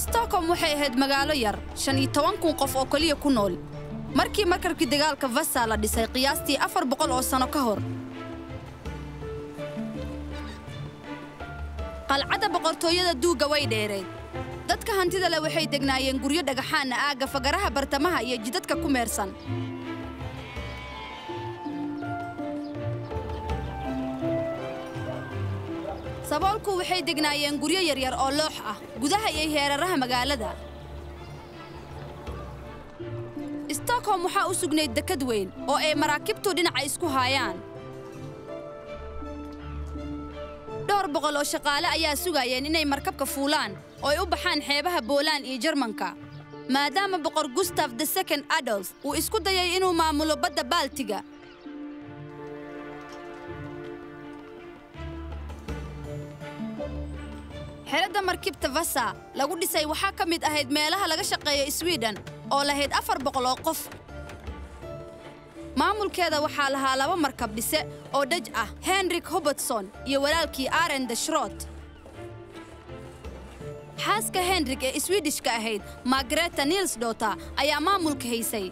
stockholm waxay ahayd magaalo yar shan iyo toban kun qof oo keliya ku nool markii markabkii dagaalka vasa la dhisay qiyaastii afar boqol oo sano ka hor qalcadda boqortooyada duugga way dheerayd dadka hantida leh waxay degnaayeen guryo dhagaxaana aagga fagaraha bartamaha iyo jidadka ku meersan saboolku waxay degnaayeen guryo yaryar oo loox ah gudaha iyo heeraraha magaalada stockholm waxaa u sugnayd dekad weyn oo ay maraakibtu dhinaca isku haayaan dhowr boqol oo shaqaale ayaa sugayeen inay markabka fuulaan oo ay u baxaan xeebaha boolaan iyo jarmanka maadaama boqor gustaf the second adolf uu isku dayay inuu maamulo badda baaltiga xeradda markibta vasa lagu dhisay waxaa ka mid ahayd meelaha laga shaqeeyo swiden oo lahayd afar boqol oo qof maamulkeeda waxaa lahaa laba markab dhise oo dhaj ah henrik hobertson iyo walaalkii aren de shrot xaaska henrik ee swidishka ahayd margareta nilsdota ayaa maamulka haysay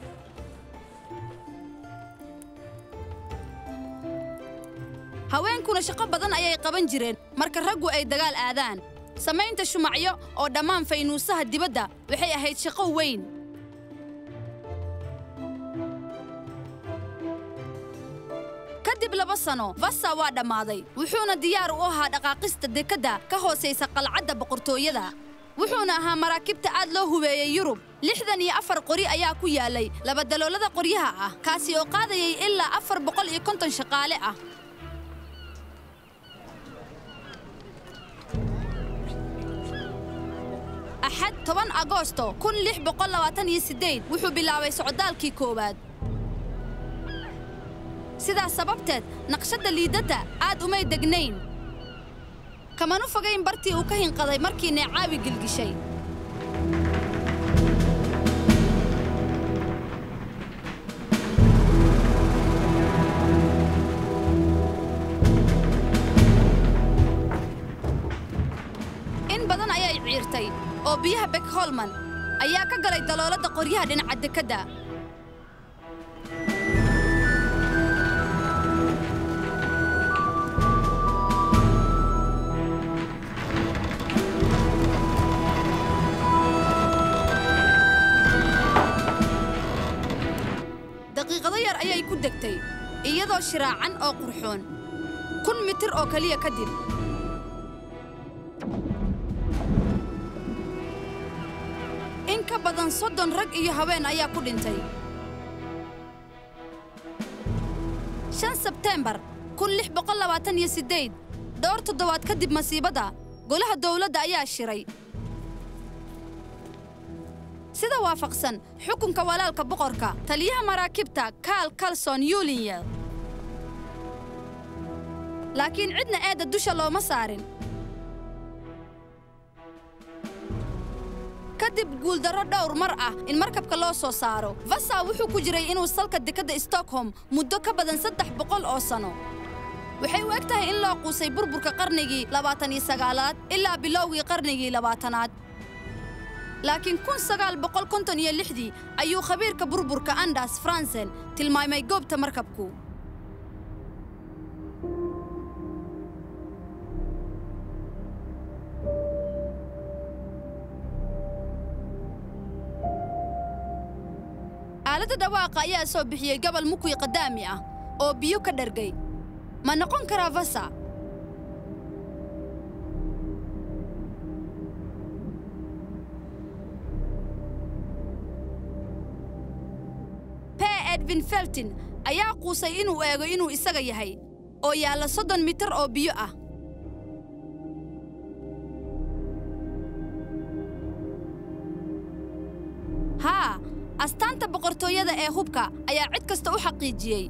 haweenkuna shaqo badan ayay qaban jireen marka raggu ay dagaal aadaan samaynta shumacyo oo dhammaan faynuusaha dibadda waxay ahayd shaqo weyn kadib laba sano vasa waa dhammaaday wuxuuna diyaar u ahaa dhaqaaqista dekadda ka hoosaysa qalcadda boqortooyada wuxuuna ahaa maraakibta aad loo hubeeyey yurub lixdan iyo afar qori ayaa ku yaalay labadaloolada qoryaha ah kaasi oo qaadayay ilaa afar boqol iyo konton shaqaale ah axad toban agoosto kun lix boqol labaatan iyo siddeed wuxuu bilaabay socdaalkii koowaad sidaas sababteed naqshadda liidadda aad umay degnayn kamanu fogayn bartii uu ka hinqaday markii neecaawi gilgishay in badan ayay ciirtay oo biyaha bekholman ayaa ka galay dalooladda qoryaha dhinaca dekedda daqiiqado yar ayay ku degtay iyadoo shiraacan oo qurxoon kun mitir oo keliya kadib in ka badan soddon rag iyo haween ayaa ku dhintay shan sebteembar kun lix boqol labaatan iyo siddeed dhowr toddobaad kadib masiibadda golaha dowladda ayaa shiray sida waafaqsan xukunka walaalka boqorka taliyaha maraakibta kaal kalson yulinyel laakiin cidna eedda dusha looma saarin kadib guuldarro dhowr mar ah in markabka loo soo saaro vasa wuxuu ku jiray inuu salka dekadda stockholm muddo ka badan saddex boqol oo sano waxay u eg tahay in loo quusay burburka qarnigii labaatan iyo sagaalaad ilaa bilowgii qarnigii labaatanaad laakiin kun sagaal boqol konton iyo lixdii ayuu khabiirka burburka andas fransen tilmaamay goobta markabku aaladda dhawaaqa ayaa soo bixiyey gobol mukwi qadaami ah oo biyo ka dhargay ma noqon karaa vasa pe edwin feltin ayaa quusay inuu eego inuu isaga yahay oo yaalla soddon mitir oo biyo ah haa astaanta boqortooyada ee hubka ayaa cid kasta u xaqiijiyey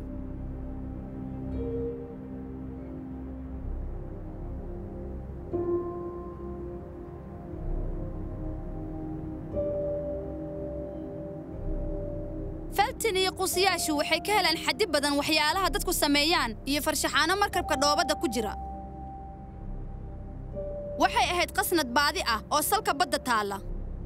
feltin iyo quusiyaashu waxay ka heleen xaddi badan waxyaalaha dadku sameeyaan iyo farshaxaano markabka dhoobadda ku jira waxay ahayd qasnad baadi ah oo salka badda taalla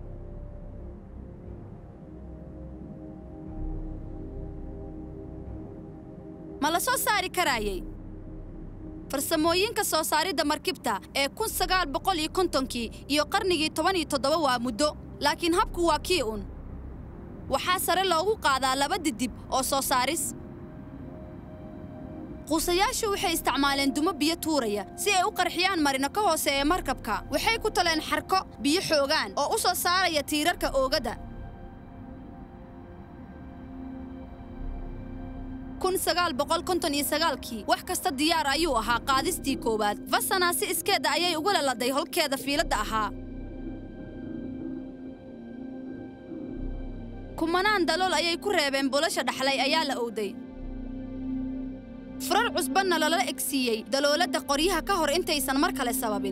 ma la soo saari karaayay farsamooyinka soo saaridda markibta ee kun sagaal boqol iyo kontonkii iyo qarnigii toban iyo toddoba waa muddo laakiin habku waa kii un waxaa sare loogu qaadaa laba didib oo soo saaris quusayaashu waxay isticmaaleen dumo biyo tuuraya si ay u qarxiyaan marino ka hooseeya markabka waxay ku taleen xarko biyo xoogaan oo u soo saaraya tiirarka oogadda kun sagaal boqol konton iyo sagaalkii wax kasta diyaar ayuu ahaa qaadistii koowaad vasana si iskeedda ayay ugu laladay holkeeda fiiladda ahaa kumanaan dalool ayay ku reebeen bulasha dhaxlay ayaa la owday furar cusbanna lala egsiiyey dalooladda qoryaha ka hor intaysan mar kale sababin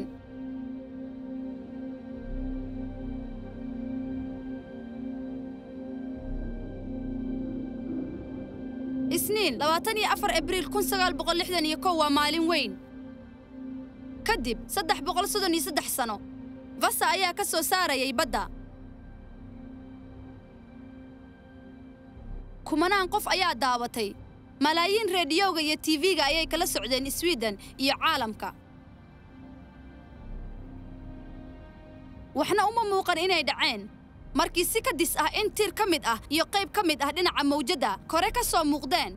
isniin labaatan iyo afar abriil kun sagaal boqol lixdan iyo kow waa maalin weyn kadib saddex boqol soddon iyo saddex sano vasa ayaa ka soo saarayay badda kumanaan qof ayaa daabatay malaayiin reediyowga iyo tv-ga ayay kala socdeen swiden iyo caalamka waxna uma muuqan inay dhaceen markii si kadis ah in tir ka mid ah iyo qayb ka mid ah dhinaca mawjadda kore ka soo muuqdeen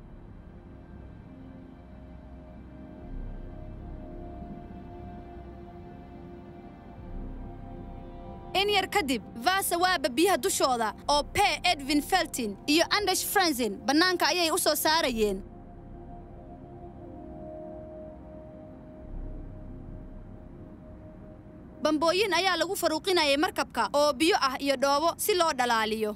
in yar kadib vasa waaba biyaha dushooda oo pe edwin feltin iyo andash fransin bannaanka ayay u soo saarayeen bambooyin ayaa lagu faruuqinayay markabka oo biyo ah iyo dhoobo si loo dhalaaliyo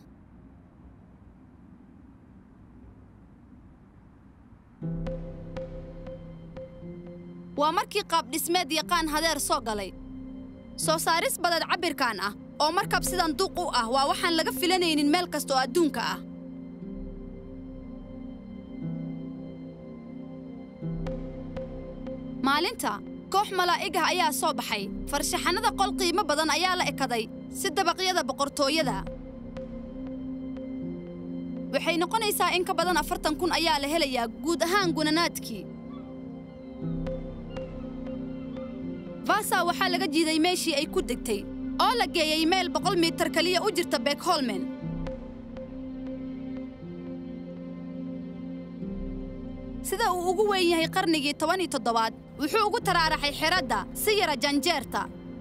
waa markii qaab dhismeed yaqaan hadeer soo galay soo saaris badad cabbirkan ah oo markab sidan duuq u ah waa waxaan laga filanaynin meel kasta oo adduunka ah maalinta koox malaa'ig ah ayaa soo baxay farshaxannada qol qiimo badan ayaa la ekaday si dabaqyada boqortooyada waxay noqonaysaa in ka badan afartan kun ayaa la helayaa guud ahaan gunanaadkii vasa waxaa laga jiiday meeshii ay ku degtay oo la geeyey meel boqol miitar keliya u jirta beekholmen sida uu ugu weyn yahay qarnigii toban iyo toddobaad wuxuu ugu taraaraxay xeradda si yara janjeerta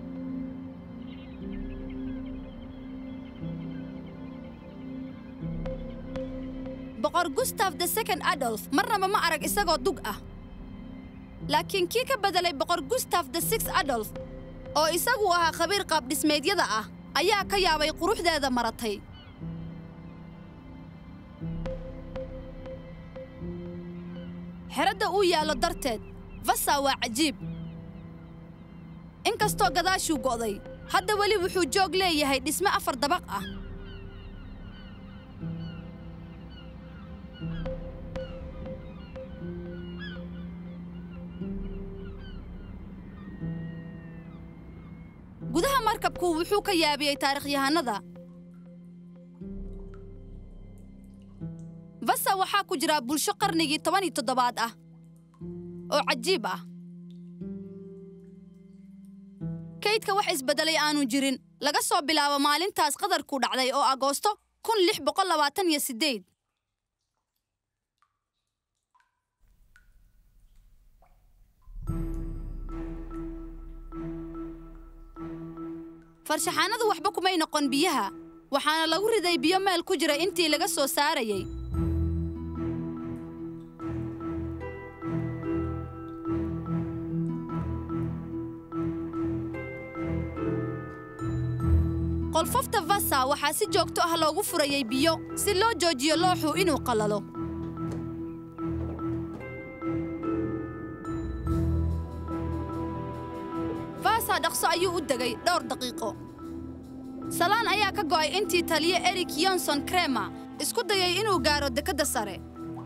boqor gustaf the second adolf marnaba ma arag isagoo dug ah laakiin kii ka beddelay boqor gustaf the six adolf oo isagu ahaa khabiir qaabdhismeedyada ah ayaa ka yaabay quruxdeeda maratay xeradda uu yaallo darteed vasa waa cajiib in kastoo gadaashuu go'day hadda weli wuxuu joog leeyahay dhisme afar dabaq ah gudaha markabku wuxuu ka yaabiyey taarikhyahanada vasa waxaa ku jira bulsho qarnigii toban iyo toddobaad ah oo cajiib ah kaydka wax isbeddelay aanu jirin laga soo bilaabo maalintaas qadarku dhacday oo agoosto kun lix boqol labaatan iyo siddeed farshaxaanadu waxba kumay noqon biyaha waxaana lagu riday biyo meel ku jira intii laga soo saarayay qolfofta vasa waxaa si joogto ah loogu furayay biyo si loo joojiyo looxu inuu qallalo vasa dhaqso ayuu u degay dhowr daqiiqo salaan ayaa ka go'ay intii taliye erik yonson krema isku dayay inuu gaaro dekedda sare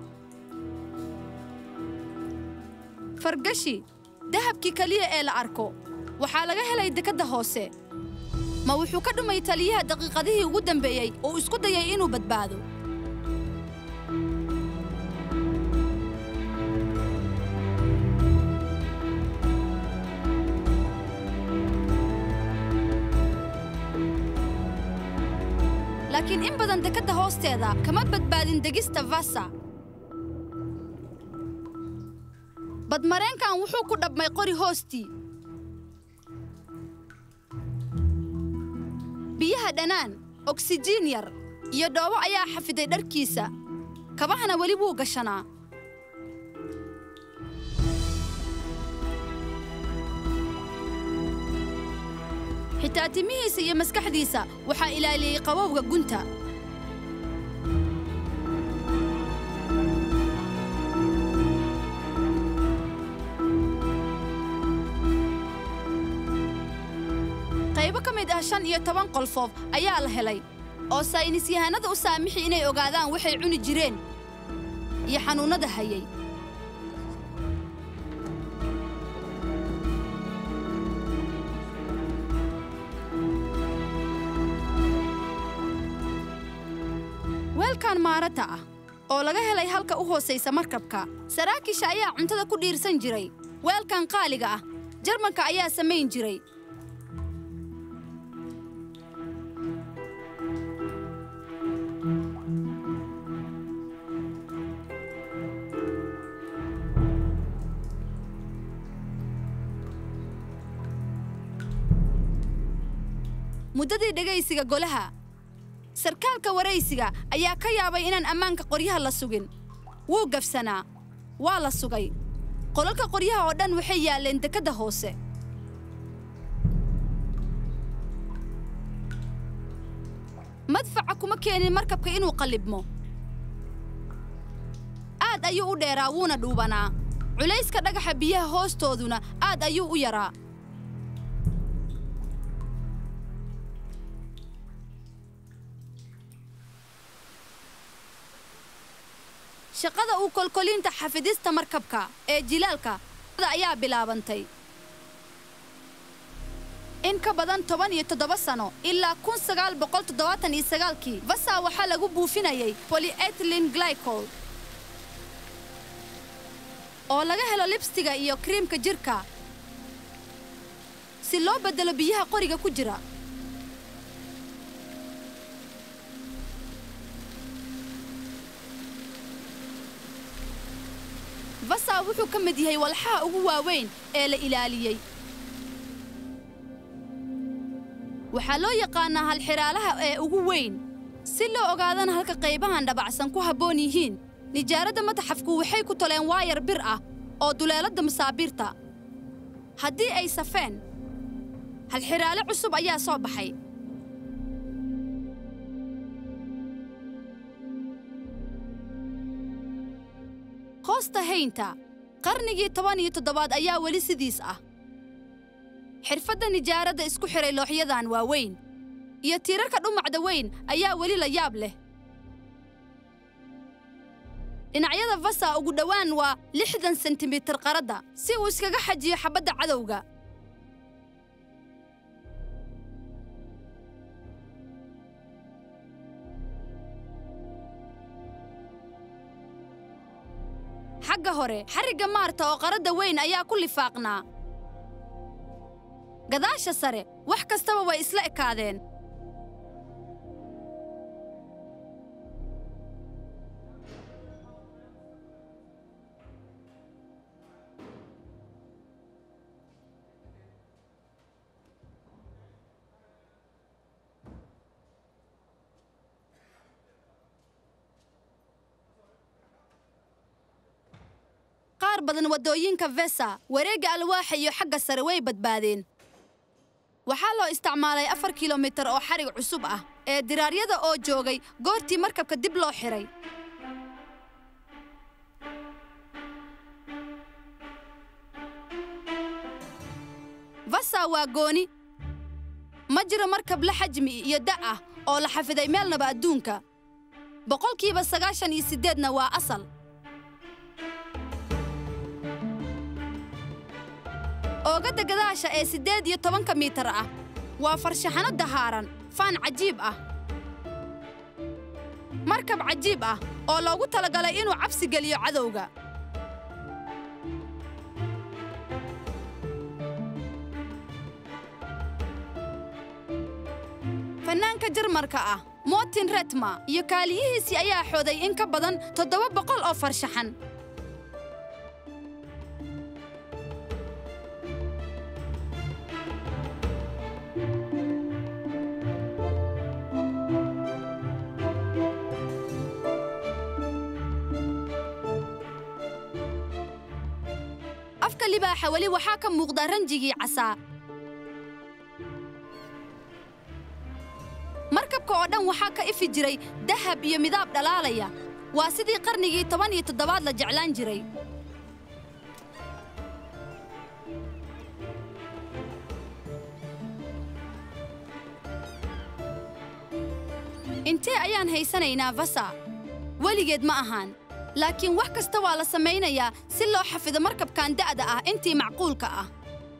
fargashi dahabkii keliya ee la arko waxaa laga helay dekedda hoose ma wuxuu ka dhumay taliyaha daqiiqadihii ugu dambeeyey oo isku dayay inuu badbaado laakiin in badan dekedda hoosteeda kama badbaadin degista vasa badmareenkan wuxuu ku dhabmay qori hoostii biyaha dhanaan oksijiin yar iyo dhoobo ayaa xafiday dharkiisa kabahana weli wuu gashanaa xitaa timihiisa iyo maskaxdiisa waxaa ilaaliyey qabowga gunta qaybo ka mid ah shan iyo toban qolfoof ayaa la helay oo saynisyahanada u saamixi inay ogaadaan waxay cuni jireen iyo xanuunnada hayay weelkan maarata ah oo laga helay halka u hoosaysa markabka saraakiisha ayaa cuntada ku dhiirsan jiray weelkan qaaliga ah jarmanka ayaa samayn jiray muddadii dhegaysiga golaha sarkaalka waraysiga ayaa ka yaabay inaan ammaanka qoryaha la sugin wuu gafsanaa waa la sugay qolalka qoryaha oo dhan waxay yaalleen dekedda hoose madfaca kuma keenin markabka inuu qallibmo aad ayuu u dheeraa wuuna dhuubanaa culayska dhagaxa biyaha hoostooduna aad ayuu u yaraa shaqada uu kolkolinta xafidista markabka ee jilaalka ayaa bilaabantay in ka badan toban iyo toddoba sano ilaa kun sagaal boqol toddobaatan iyo sagaalkii vasa waxaa lagu buufinayay polyetlin glycol oo laga helo libstiga iyo kriimka jirka si loo beddelo biyaha qoriga ku jira vasa wuxuu ka mid yahay walxaha ugu waaweyn ee la ilaaliyey waxaa loo yaqaannaa halxidhaalaha ee ugu weyn si loo ogaadana halka qaybahan dhabacsan ku habboon yihiin nijaaradda mataxafku waxay ku toleen waayar bir ah oo duleeladda masaabiirta haddii ay safeen halxidhaale cusub ayaa soo baxay hoosta haynta qarnigii toban iyo toddobaad ayaa weli sidiis ah xirfadda nijaaradda isku xidhay looxyadan waa weyn iyo tiirarka dhumacda weyn ayaa weli la yaab leh dhinacyada vasa ugu dhowaan waa lixdan sentimitir qaradda si uu iskaga xajiyo xabbadda cadowga xagga hore xarigga maarta oo qaradda weyn ayaa ku lifaaqnaa gadaasha sare wax kastaba way isla ekaadeen qaar badan waddooyinka vesa wareegga alwaaxa iyo xagga sare way badbaadeen waxaa loo isticmaalay afar kilomitir oo xarig cusub ah ee diraaryada oo joogay goortii markabka dib loo xidhay vasa waa gooni ma jiro markab la xajmi iyo da' ah oo la xafiday meelnaba adduunka boqolkiiba sagaashan iyo siddeedna waa asal oogadda gadaasha ee siddeed iyo tobanka miitar ah waa farshaxano dahaaran faan cajiib ah markab cajiib ah oo loogu talagalay inuu cabsi geliyo cadowga fannaanka jarmarka ah mootin retma iyo kaaliyihiisii ayaa xooday in ka badan toddoba boqol oo farshaxan afka libaaxa weli waxaa ka muuqda ranjigii casaa markabka oo dhan waxaa ka ifi jiray dahab iyo midaab dhalaalaya waa sidii qarnigii toban iyo toddobaad la jeclaan jiray intee ayaan haysanaynaa vasa weligeed ma ahaan laakiin wax kasta waa la samaynayaa si loo xafido markabkan da'da ah intii macquulka ah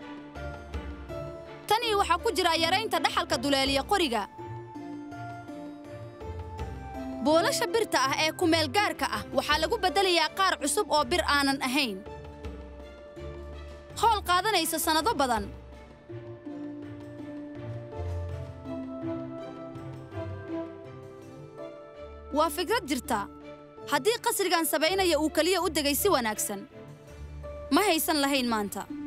tanii waxaa ku jira yaraynta dhaxalka duleeliya qoriga boolasha birta ah ee kumeelgaarka ah waxaa lagu beddelayaa qaar cusub oo bir aanan ahayn howl qaadanaysa sannado badan waa fikrad jirta haddii qasrigan samaynaya uu keliya u degay si wanaagsan ma haysan lahayn maanta